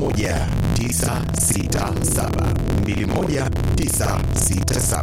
21967 21967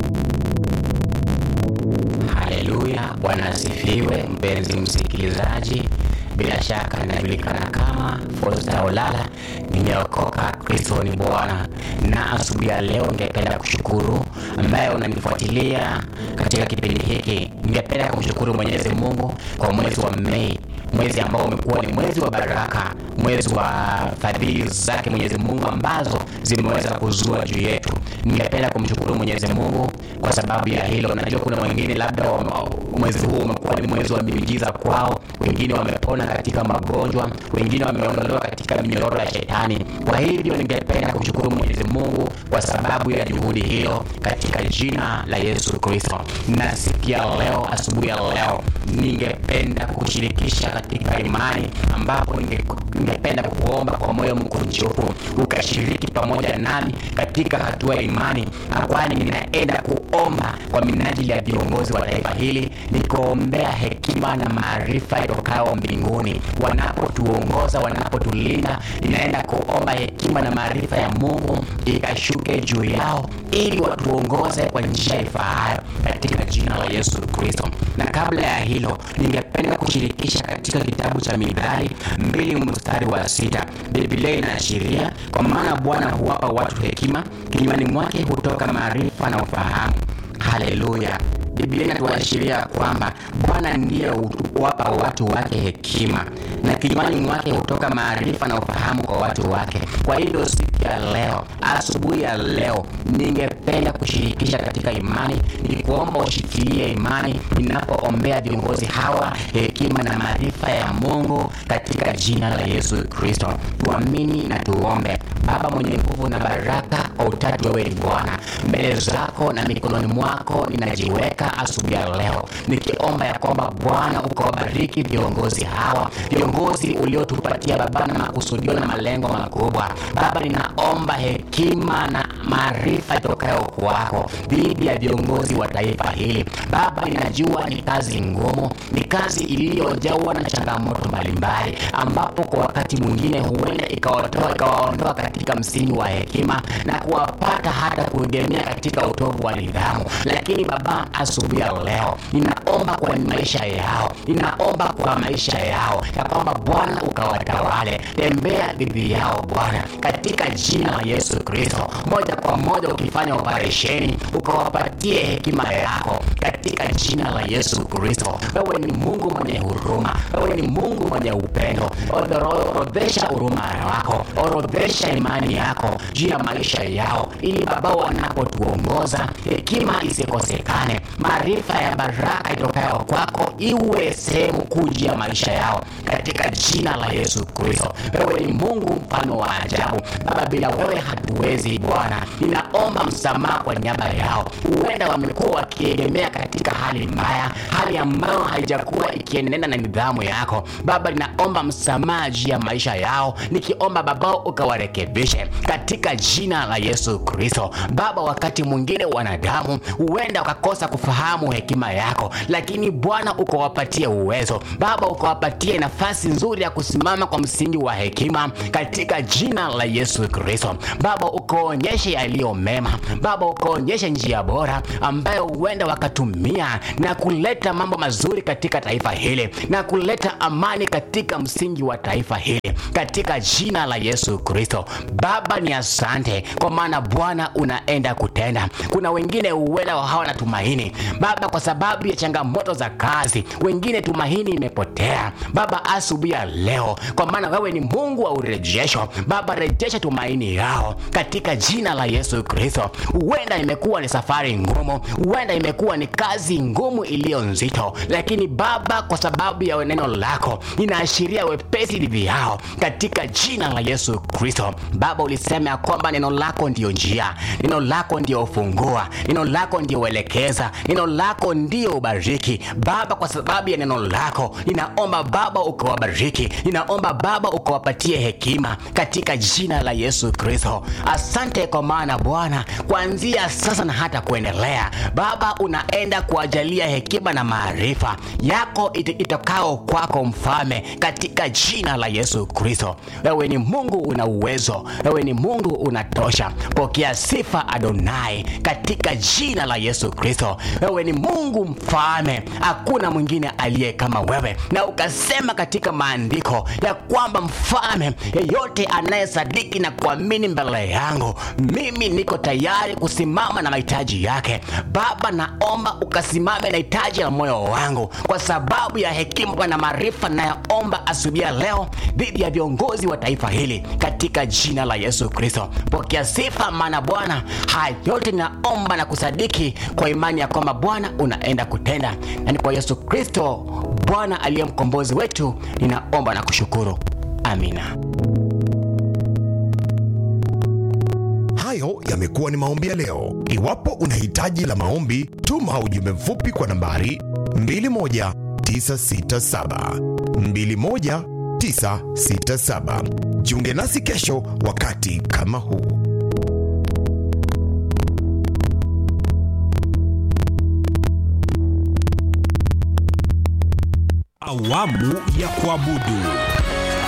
Haleluya, Bwana asifiwe. Mpenzi msikilizaji, bila shaka ninajulikana kama Fosta Olala, nimeokoka, Kristo ni Bwana. Na asubuhi ya leo ningependa kushukuru ambaye unanifuatilia katika kipindi hiki. Ningependa kumshukuru Mwenyezi Mungu kwa mwezi wa Mei, mwezi ambao umekuwa ni mwezi wa baraka, mwezi wa fadhili zake Mwenyezi Mungu ambazo zimeweza kuzua juu yetu. Ningependa kumshukuru Mwenyezi Mungu kwa sababu ya hilo. Najua kuna wengine labda wa- mwezi huu umekuwa ni mwezi wa miujiza kwao, wengine wamepona katika magonjwa, wengine wameondolewa katika minyororo ya shetani. Kwa hivyo ningependa kumshukuru Mwenyezi Mungu kwa sababu ya juhudi hilo katika jina la Yesu Kristo. Na siku ya leo, asubuhi ya leo, ningependa kushirikisha katika imani ambapo ninge- ningependa kuomba kwa moyo mkunjufu ukashiriki pamoja nami katika hatua ya imani, na kwani ninaenda kuomba kwa minajili ya viongozi wa taifa hili, nikiombea hekima na maarifa itokayo mbinguni, wanapotuongoza, wanapotulinda. Ninaenda kuomba hekima na maarifa ya Mungu ikashuke juu yao, ili watuongoze kwa njia ifaayo katika jina la Yesu Kristo. Na kabla ya hilo, ningependa kushirikisha katika kitabu cha Mithali mbili mstari wa sita. Biblia inaashiria kwa maana Bwana huwapa watu hekima, kinywani mwake hutoka maarifa na ufahamu. Haleluya! Biblia inatuashiria kwamba Bwana ndiye huwapa watu wake hekima na kinywani mwake hutoka maarifa na ufahamu kwa watu wake. Kwa hivyo siku ya leo, asubuhi ya leo, ningependa kushirikisha katika imani, ni kuomba ushikilie imani ninapoombea viongozi hawa hekima na maarifa ya Mungu katika jina la Yesu Kristo. Tuamini na tuombe. Baba mwenye nguvu na baraka, kwa utatu wewe ni Bwana. Mbele zako na mikononi mwako ninajiweka asubuhi ya leo, nikiomba ya kwamba Bwana ukawabariki viongozi hawa, viongozi uliotupatia Baba na makusudio na malengo makubwa. Baba, ninaomba hekima na maarifa itokayo kwako dhidi ya viongozi wa taifa hili. Baba, ninajua ni kazi ngumu, ni kazi iliyojawa na changamoto mbalimbali, ambapo kwa wakati mwingine huenda ikawatoa ikawaondoa katika msingi wa hekima na kuwapata hata kuegemea katika utovu wa nidhamu. Lakini Baba, asubuhi ya leo ninaomba kwa maisha yao, ninaomba kwa maisha yao ya kwamba Bwana ukawatawale, tembea dhidi yao Bwana, katika jina la Yesu Kristo, moja kwa moja ukifanya operesheni, ukawapatie hekima yako katika jina la Yesu Kristo. Wewe ni Mungu mwenye huruma, wewe ni Mungu mwenye upendo. Odoro- Orodhesha huruma yako, orodhesha imani yako juu ya maisha yao, ili Baba wanapotuongoza hekima isikosekane, maarifa ya baraka itokayo kwako iwe sehemu kuu juu ya maisha yao katika jina la Yesu Kristo. Wewe ni Mungu mfano wa ajabu Baba, bila wewe hatuwezi Bwana. Ninaomba msamaha kwa niaba yao, huenda wamekuwa wakiegemea katika hali mbaya, hali ambayo haijakuwa ikienenda na nidhamu yako Baba. Ninaomba msamaha juu ya maisha yao, nikiomba Baba ukawarekebishe katika jina la Yesu Kristo. Baba, wakati mwingine wanadamu huenda wakakosa kufahamu hekima yako, lakini Bwana ukawapatie uwezo Baba, ukawapatie nafasi nzuri ya kusimama kwa msingi wa hekima katika jina la Yesu Kristo. Baba, ukaonyeshe yaliyo mema Baba, ukaonyeshe njia bora ambayo huenda wakatumia na kuleta mambo mazuri katika taifa hili na kuleta amani katika msingi wa taifa hili katika jina la Yesu Kristo. Baba, ni asante kwa maana Bwana unaenda kutenda. Kuna wengine huenda hawana tumaini Baba, kwa sababu ya changamoto za kazi, wengine tumaini imepotea Baba, asubuhi ya leo, kwa maana wewe ni Mungu wa urejesho Baba, rejesha tumaini yao katika jina la Yesu Kristo. Huenda imekuwa ni safari ngumu, huenda imekuwa ni kazi ngumu iliyo nzito, lakini Baba, kwa sababu ya neno lako inaashiria wepesi dhidi yao katika jina la Yesu Kristo. Baba, ulisema ya kwamba neno lako ndiyo njia, neno lako ndiyo ufungua, neno lako ndiyo uelekeza, neno lako ndiyo ubariki. Baba, kwa sababu ya neno lako ninaomba Baba ukawabariki, ninaomba Baba ukawapatie hekima katika jina la Yesu Yesu Kristo. Asante kwa maana Bwana, kuanzia sasa na hata kuendelea, Baba, unaenda kuajalia hekima na maarifa yako it itokao kwako Mfalme, katika jina la Yesu Kristo. Wewe ni Mungu una uwezo, wewe ni Mungu unatosha. Pokea sifa Adonai, katika jina la Yesu Kristo. Wewe ni Mungu Mfalme, hakuna mwingine aliye kama wewe, na ukasema katika maandiko ya kwamba Mfalme, yeyote anayesadiki na kuamini mbele yangu, mimi niko tayari kusimama na mahitaji yake. Baba, naomba ukasimame na hitaji la moyo wangu kwa sababu ya hekima na maarifa nayoomba asubuhi ya leo dhidi ya viongozi wa taifa hili katika jina la Yesu Kristo. Pokea sifa, maana Bwana, haya yote naomba na kusadiki kwa imani ya kwamba Bwana unaenda kutenda, na ni kwa Yesu Kristo Bwana aliye mkombozi wetu, ninaomba na kushukuru. Amina. Hayo yamekuwa ni maombi ya leo. Iwapo una hitaji la maombi, tuma ujumbe mfupi kwa nambari 21967 21967. Jiunge nasi kesho wakati kama huu. Awamu ya kuabudu.